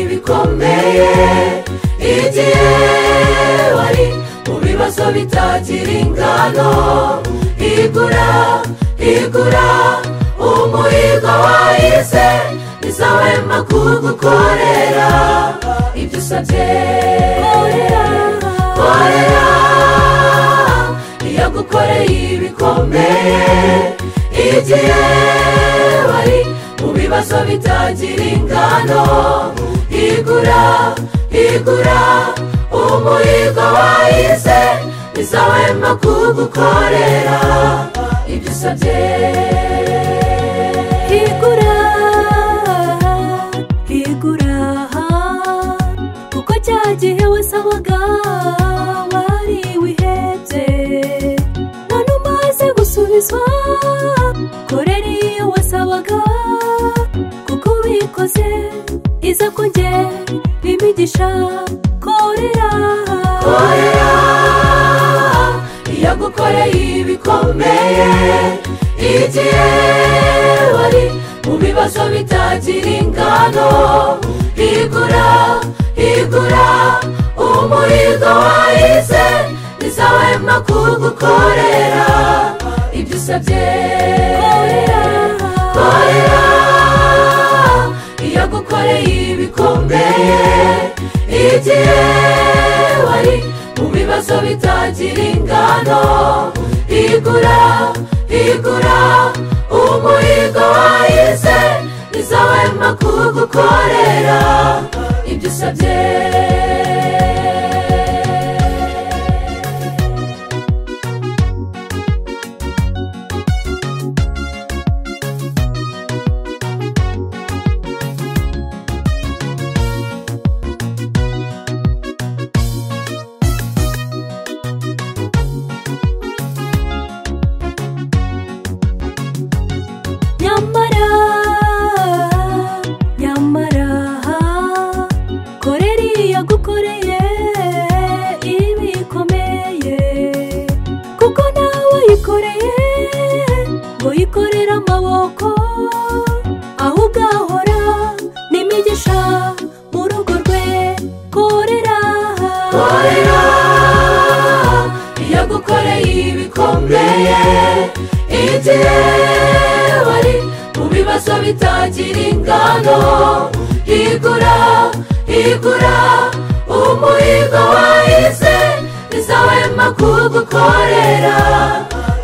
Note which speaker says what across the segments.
Speaker 1: bikomeye igihe wari mu bibazo bitagira ingano igura igura umuhigo wahize bizawema kugukorera ibyo usabye korera iyo agukoreye ibikomeye igihe wari mu bibazo bitagira ingano igura igura umuhigo wahize bizawema kugukorera ibyo usabye
Speaker 2: higura higura kuko cya gihe wasabaga wari wihebye none umaze gusubizwa korera iyo wasabaga kuko ubikoze iza kongera imigisha korera
Speaker 1: korera iyo agukoreye ibikomeye igihe wari mu bibazo bitagira ingano igura igura umuhigo wahize bizawema kugukorera ibyo usabye korera iyo agukoreye ibikomeye igihe wari mu bibazo bitagira ingano igura igura umuhigo wahize bizawema kugukorera ibyo usabye
Speaker 2: nyamara nyamara korera iyo agukoreye iba ikomeye kuko nawe yikoreye ngo yikorere amaboko ahubwo ahora n'imigisha mu rugo rwe korera
Speaker 1: korera iyo agukoreye ibikomeye igihe wari mu bibazo bitagira ingano igura igura umuhigo wahize bizawema kugukorera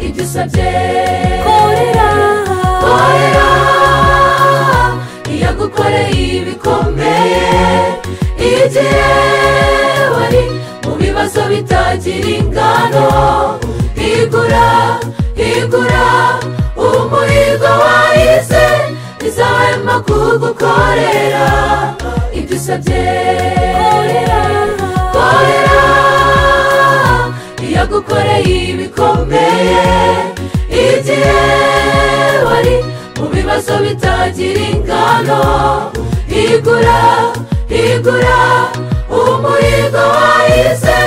Speaker 1: ibyo usabye
Speaker 2: korera
Speaker 1: korera iyo agukoreye ibikomeye igihe wari mu bibazo bitagira ingano igura igura umuhigo wahize bizawema kugukorera ibyo usabye korera korera iyo agukoreye ibikomeye igihe wari mu bibazo bitagira ingano igura igura umuhigo wahize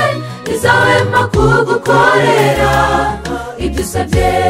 Speaker 1: izawema kugukorera ibyo usabye